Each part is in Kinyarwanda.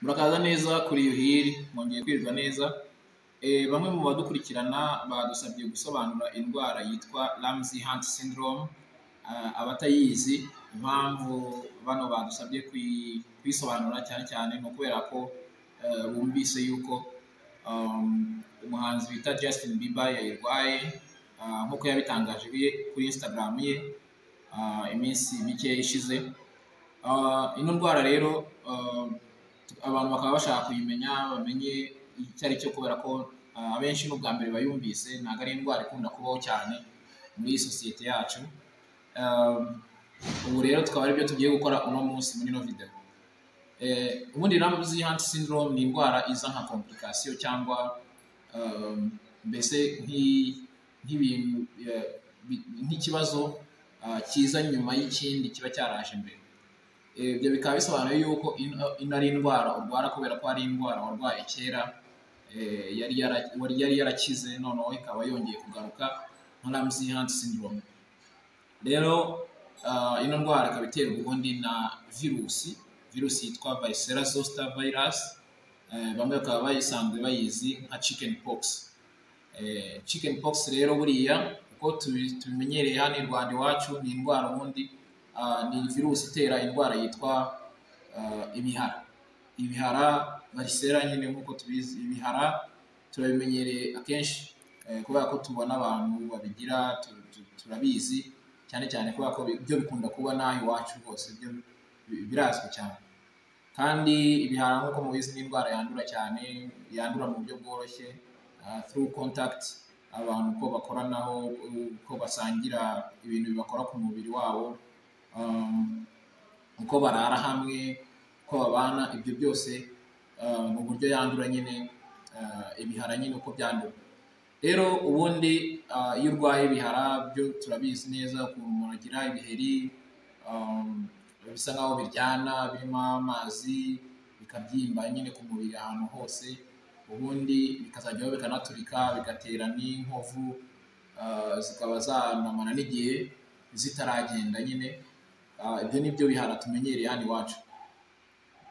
murakaza neza kuri iyo hiri mwongeye kwirwa neza Eh, bamwe mu badukurikirana badusabye gusobanura indwara yitwa Ramsey Hunt syndrome Ah, abatayizi impamvu bano badusabye kuyi- kuyisobanura cyane cyane ni ukubera ko eh, bumvise yuko um, umuhanzi bita Justin Bieber yayirwaye Ah, nk'uko yabitangaje kuri- kuri Instagram ye ah, iminsi mike ishize Ah, ino ndwara rero ah, abantu bakaba bashaka kuyimenya bamenye icyo ari cyo kubera ko ah, abenshi n'ubwa mbere bayumvise ntabwo ari indwara ikunda kubaho cyane muri iyi sosiyete yacu Ah, ubu rero tukaba aribyo tugiye gukora uno munsi muri ino videwo Eh, ubundi Ramsey Hunt syndrome ni indwara iza nka komplikasiyo cyangwa ah, mbese nk'i- nk'ibintu eh, bi- nk'ikibazo ah, kiza nyuma y'ikindi kiba cyaraje mbere Eh, ibyo bikaba bisobanuye yuko ino- ino ari indwara urwara kubera ko ari indwara warwaye kera eh, yari yara- wari yari yarakize noneho ikaba yongeye kugaruka nka Ramsey Hunt syndrome rero ah, ino ndwara ikaba iterwa ubundi na virusi virusi yitwa varicella zoster virus Eh, bamwe bakaba bayisanzwe bayizi nka chicken pox Eh, chicken pox rero buriya uko tubi- tubimenyereye hano i rwanda iwacu ni indwara ubundi ah, ni virusi itera indwara yitwa ah, ibihara ibihara varicella nyine nk'uko tubizi ibihara turabimenyereye akenshi eh, kubera ko tubona abantu babigira tu- tu- turabizi cyane cyane kubera ko bi- byo bikunda kuba n'aho iwacu rwose byo bi- birazwi cyane kandi ibihara nk'uko mubizi ni indwara yandura cyane yandura mu buryo bworoshye uh, through contact abantu uko bakoranaho uko basangira ibintu bibakora ku mubiri wabo um, uko barara hamwe uko babana ibyo byose uh, mu buryo yandura nyine uh, ibihara nyine uko byandura rero ubundi uh, iyo urwaye ibihara byo turabizi neza ukuntu umuntu agira ibiheri um, bisa nkaho biryana birimo amazi bikabyimba nyine ku mubiri ahantu hose ubundi bikazajyaho bikanaturika bigatera n'inkovu uh, zikaba zanamara n'igihe zitaragenda nyine Ah, ibyo ni byo bihara tumenyereye hano iwacu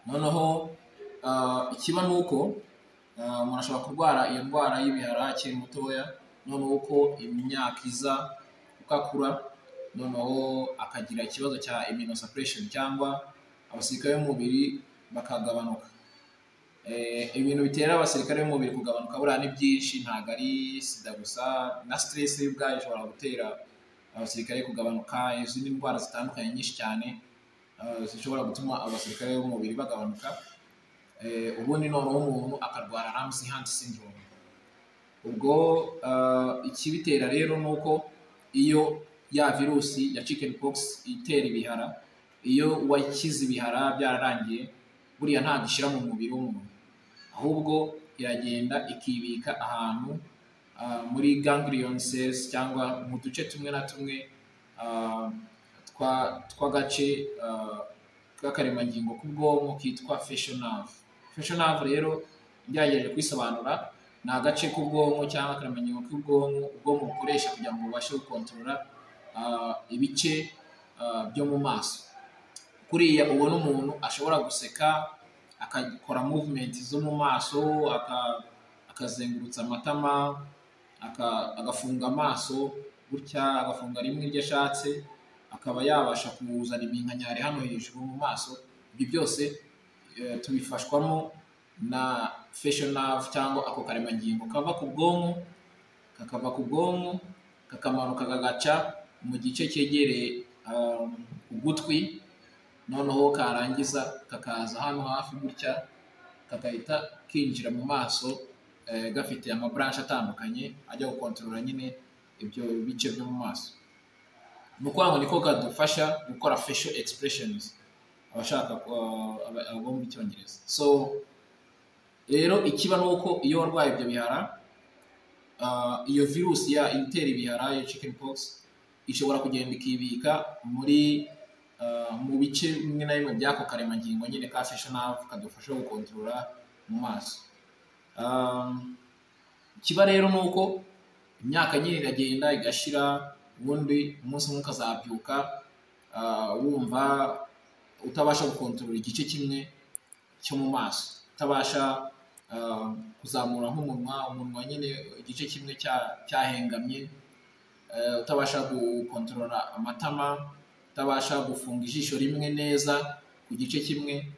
noneho ah, ikiba ni uko ah, umuntu ashobora kurwara iyo ndwara y'ibihara akiri mutoya noneho uko imyaka iza uko akura noneho akagira ikibazo cya immunosuppression cyangwa abasirikare b'umubiri bakagabanuka Eh, ibintu bitera abasirikare b'umubiri kugabanuka buriya ni byinshi ntabwo ari sida gusa na stress ubwayo ishobora gutera abasirikare kugabanuka izindi ndwara zitandukanye nyinshi cyane eh, zishobora gutuma abasirikare b'umubiri bagabanuka Eh, ubundi noneho umuntu akarwara Ramsey Hunt syndrome ubwo eh, ikibitera rero ni uko iyo ya virusi ya chicken pox itera ibihara iyo wakize ibihara byararangiye buriya ntabwo ishyira mu mubiri w'umuntu ahubwo iragenda ikibika ahantu ah, muri ganglion cells cyangwa mu duce tumwe na tumwe ah, twa- tw'agace ah, k'akaremangingo k'ubwonko kitwa facial nerve facial nerve rero ngerageje kubisobanura ni agace k'ubwonko cyangwa akaremangingo k'ubwonko ubwonko bukoresha kugira ngo bubashe gukontorora ah, ibice ah, byo mu maso kuriya ubona umuntu ashobora guseka akakora movement zo mu maso aka- akazengurutsa amatama aka- agafunga amaso gutya agafunga rimwe iryo ashatse akaba yabasha kuzana iminkanyari hano hejuru mu maso ibyo byose eh, tubifashwamo na facial nerve cyangwa ako karemangingo kava ku bwonko kakava ku bwonko kakamanuka kagaca mu gice cyegereye um, ugutwi noneho karangiza kakaza hano hafi gutya kakahita kinjira mu maso eh, gafite amaburanshe atandukanye ajya gukontorora nyine ibyo bice byo mu maso ni ukuvuga ngo niko kadufasha gukora facial expressions abashaka uh, aba- abumva icyongereza so rero ikiba ni uko iyo warwaye ibyo bihara uh, iyo virusi ya itera ibihara ya chicken pox ishobora kugenda ikibika muri uh, mu bice bimwe na bimwe by'ako karemangingo nyine ka facial nerve kadufasha gukontorora mu maso Um, ikiba rero ni uko imyaka nyine iragenda igashira ubundi umunsi umwe ukazabyuka uh, wumva utabasha gukontorora igice kimwe cyo mu maso utabasha ah, kuzamura nk'umunwa umunwa nyine igice kimwe cya- cyahengamye eh, utabasha gukontorora amatama utabasha gufunga ijisho rimwe neza ku gice kimwe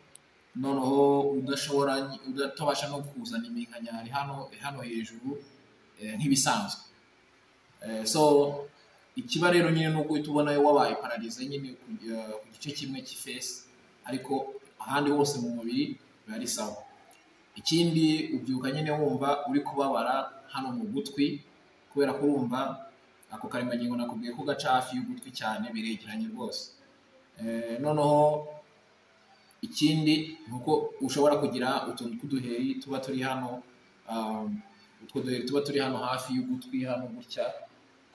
noneho udashobora utabasha no kuzana iminkanyari hano hano hejuru eh, nk'ibisanzwe Eh, so ikiba rero nyine ni uko uhita ubona wabaye pararize nyine ku eh, ku gice kimwe cy'ifesi ariko ahandi hose mu mubiri biba ari sawa ikindi ubyuka nyine wumva uri kubabara hano mu gutwi kubera ko urumva ako karemangingo nakubwiye ko gaca hafi y'ugutwi cyane biregeranye rwose Eh, noneho ikindi ni uko ushobora kugira utuntu tw'uduheri tuba turi hano um, utwo duheri tuba turi hano hafi y'ugutwi hano gutya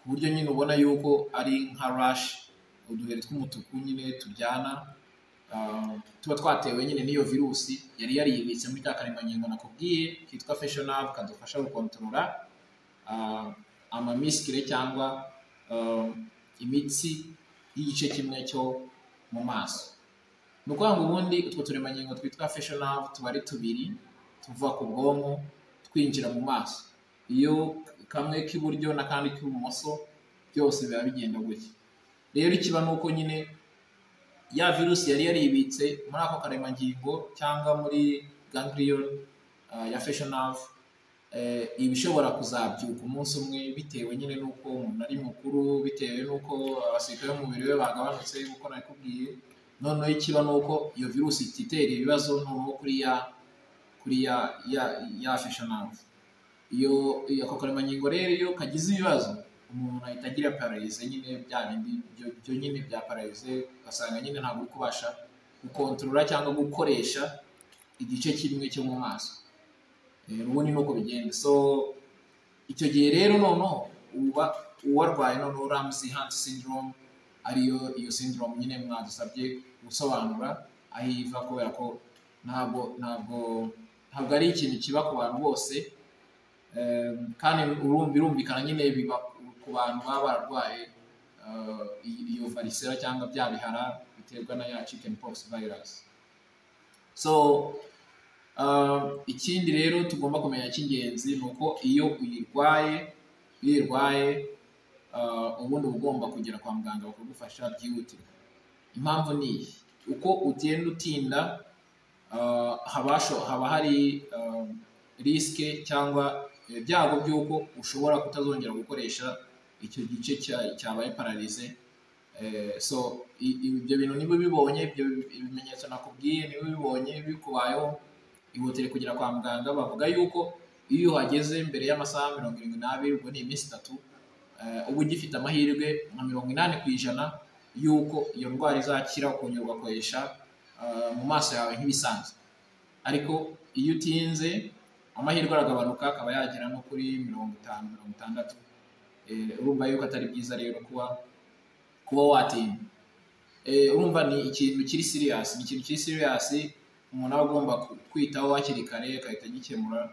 ku buryo nyine ubona yuko ari nka rashi uduheri tw'umutuku nyine turyana ah, tuba twatewe nyine n'iyo virusi yari yariyibitse muri ka karemangingo nakubwiye kitwa feshonave kadufasha gukontorora ah, amamisikire cyangwa ah, imitsi y'igice kimwe cyo mu maso ni ukuvuga ngo ubundi utwo turemangingo twitwa feshonave tuba ari tubiri tuva ku bwonko twinjira mu maso iyo kamwe k'iburyo n'akandi k'ibumoso byose biba bigenda gutya rero ikiba ni uko nyine ya virusi yari yaribitse muri ako karemangingo cyangwa muri ganglion ah, ya feshonave iba ishobora kuzabyuka umunsi umwe bitewe nyine n'uko umuntu ari mukuru bitewe n'uko abasirikare b'umubiri we bagabanutse nk'uko nakubwiye noneho ikiba ni uko iyo virusi ititera ibibazo noneho kuri ya kuri ya ya ya feshonave iyo iyo ako karemangingo rero iyo kagize ibibazo umuntu ahita agira pararize nyine bya bindi byo byo nyine bya pararize ugasanga nyine ntabwo uri kubasha gukontorora cyangwa gukoresha igice kimwe cyo mu maso Eh, ubundi ni uko bigenda so icyo gihe rero noneho uba uwarwaye noneho ramsey hunt syndrome ariyo iyo syndrome nyine mwadusabye gusobanura aho iva kubera ko ntabwo ntabwo ntabwo ari ikintu kiba ku bantu bose Eh, kandi urumva birumvikana nyine biba ku bantu baba bararwaye eh, iyi- iyo varisera cyangwa bya bihara biterwa na ya chicken pox virus so Uh, ikindi rero tugomba kumenya cy'ingenzi ni uko iyo uyirwaye iyo uyirwaye uh, ubundi uba ugomba kugera kwa muganga bakagufasha byihutirwa impamvu ni iyi uko ugenda utinda uh, habasho- haba hari um, risike cyangwa ibyago by'uko ushobora kutazongera gukoresha icyo gice cya- cyabaye pararize Eh, so i- i- ibyo bintu niba bibonye ibyo bimenyetso nakubwiye niba bibonye bikubayeho ihutire kugera kwa muganga bavuga yuko iyo uhageze mbere y'amasaha mirongo irindwi n'abiri ubwo ni iminsi itatu eh, uba ugifite amahirwe nka mirongo inani ku ijana y'uko iyo ndwara izakira ukongera ugakoresha eh, mu maso yawe nk'ibisanzwe ariko iyo utinze amahirwe aragabanuka akaba yagera no kuri mirongo itanu mirongo itandatu Eh, urumva yuko atari byiza rero kuba kuba watinda Eh, urumva ni ikintu kiri siriyasi ni ikintu kiri siriyasi umuntu aba agomba ku- kwitaho hakiri kare agahita agikemura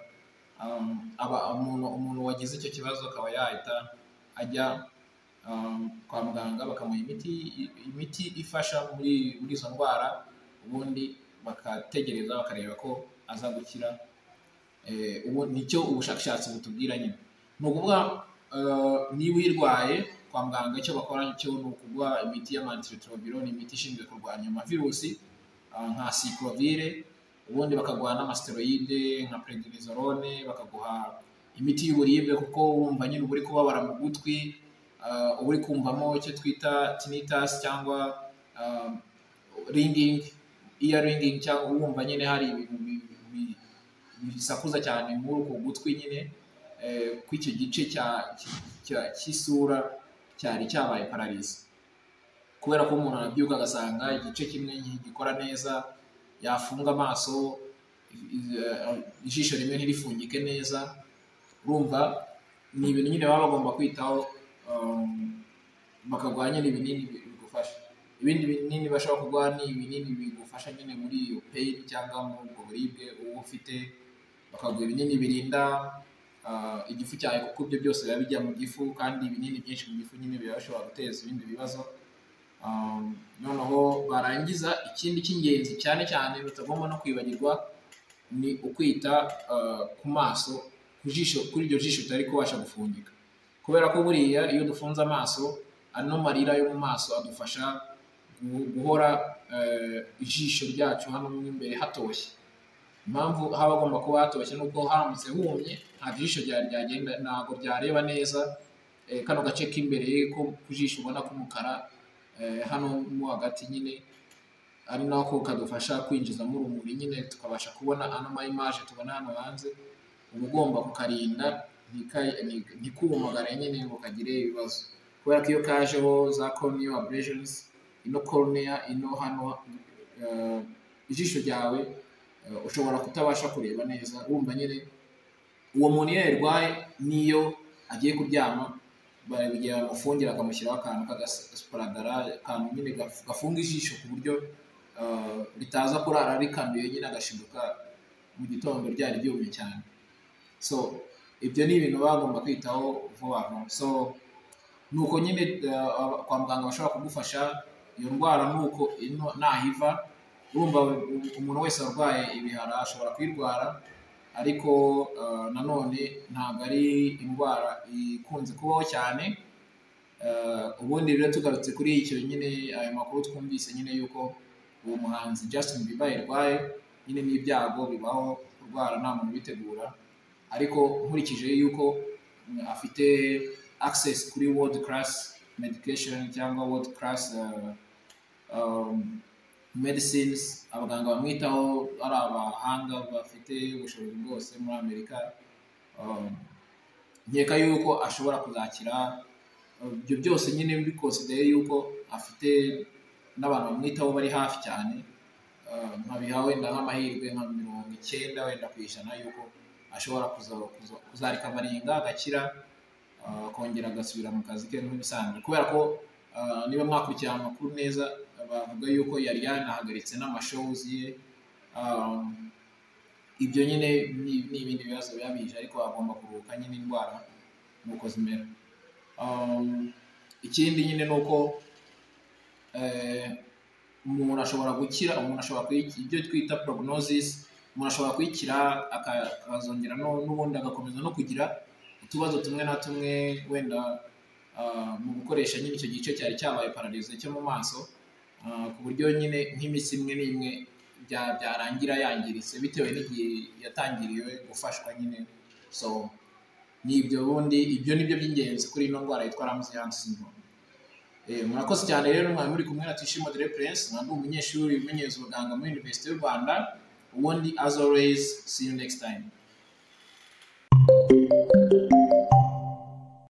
Um, aba umuntu umuntu wagize icyo kibazo akaba yahita ajya um, kwa muganga bakamuha imiti i- imiti ifasha muri muri izo ndwara ubundi bakategereza bakareba ko aza gukira Eh, ubu nicyo ubushakashatsi butubwira nyine ni ukuvuga eh, niba uyirwaye kwa muganga icyo bakora cyo ni ukuguha imiti y'amantiretroviro ni imiti ishinzwe kurwanya amavirusi ah, nka sikirovire ubundi bakaguha n'amasiteroyide nka prednisolone bakaguha imiti y'uburibwe kuko wumva nyine uba uri kubabara mu gutwi ah, uba uri kumvamo icyo twita tinnitus cyangwa ah, ringing ear ringing cyangwa wumva nyine hari ibintu bi- bi- bisakuza cyane muri uko gutwi nyine eh, kw'icyo gice cya- cya- cy'isura cyari cyabaye pararize kubera ko umuntu arabyuka agasanga igice kimwe gikora neza yafunga amaso i- i- eh, ijisho rimwe ntirifungike neza urumva ni ibintu nyine baba bagomba kwitaho um, bakaguha nyine ibinini bi- bigufasha ibindi binini bashobora kuguha ni ibinini bigufasha nyine muri iyo peyini cyangwa muri ubwo buribwe uba ufite bakaguha ibinini birinda ah, igifu cyawe kuko ibyo byose biba bijya mu gifu kandi ibinini byinshi mu gifu nyine biba bishobora guteza ibindi bibazo Um, noneho barangiza ikindi cy'ingenzi cyane cyane batagomba no kwibagirwa ni ukwita eh, ku maso ku jisho kuri iryo jisho utari kubasha gufungika kubera ko buriya iyo dufunze amaso ano marira yo mu maso adufasha gu- guhora eh, ijisho ryacu hano mo imbere hatoshye impamvu haba hagomba kuba hatoshye nubwo haramutse humye nta jisho ryari ryagenda ntabwo ryareba neza eh, kano gace k'imbere ko ku jisho ubona k'umukara eh, hano mo hagati nyine ari nako kadufasha kwinjizamo urumuri nyine tukabasha kubona ano ma image tubona hano hanze uba ugomba kukarinda ntika- nti- ntikumagare nyine ngo kagire ibibazo kubera ko iyo kajeho za corneal abrasions ino cornea ino hano eh, ijisho ryawe eh, ushobora kutabasha kureba neza wumva nyine uwo muntu iyo yarwaye n'iyo agiye kuryama barabigira bamufungira bakamushyiraho akantu k'agasiparagara akantu nyine gaf- gafunga ijisho ku buryo eh, ritaza kurara rikanduye nyine agashiduka mu gitondo ryari ryumye cyane so ibyo ni ibintu baba bagomba kwitaho vuba vuba so ni uko nyine eh, aba- kwa muganga bashobora kugufasha iyo ndwara ni uko ino- nahiva urumva umuntu wese arwaye ibihara ashobora kuyirwara ariko eh, nanone ntabwo ari indwara ikunze kubaho cyane Eh, ubundi rero tugarutse kuri icyo nyine ayo makuru twumvise nyine y'uko uwo muhanzi Justin Bieber yarwaye nyine n'ibyago bibaho kurwara nta muntu ubitegura ariko nkurikije y'uko mm, afite access kuri world class medication cyangwa world class eh, um, medicines abaganga bamwitaho ari abahanga bafite ubushobozi bwose muri amerika um, nkeka yuko ashobora kuzakira Uh, ibyo byose nyine bikonsideye yuko afite n'abantu bamwitaho bari hafi cyane Uh, nkabiha wenda nk'amahirwe nka mirongo icyenda wenda ku ijana yuko ashobora kuza- kuza- kuzarika amarenga agakira uh, akongera agasubira mu kazi ke nk'ibisanzwe kubera ko uh, niba mwakurikira amakuru neza bavuga yuko yari yanahagaritse n'amashows ye Um, ibyo nyine ni ni ibindi bibazo byabije ariko agomba kuruhuka nyine indwara nuko zimera Um, ikindi nyine ni uko eh, umuntu ashobora gukira umuntu ashobora kuyi- ibyo twita prognosis umuntu ashobora kuyikira aka- akazongera no- n'ubundi agakomeza no kugira utubazo tumwe na tumwe wenda ah, mu gukoresha nyine icyo gice cyari cyabaye pararize cyo mu maso ah, ku buryo nyine nk'imitsi imwe n'imwe bya- byarangira yangiritse bitewe n'igihe yatangiriwe gufashwa nyine so ni ibyo ubundi ibyo ni byo by'ingenzi kuri ino ndwara yitwa Ramsey Hunt syndrome Eh, murakoze cyane rero mwari muri kumwe na Tuyishime Audrey Prince mwari umunyeshuri umenyereza ubuganga muri University y'u Rwanda ubundi as always see you next time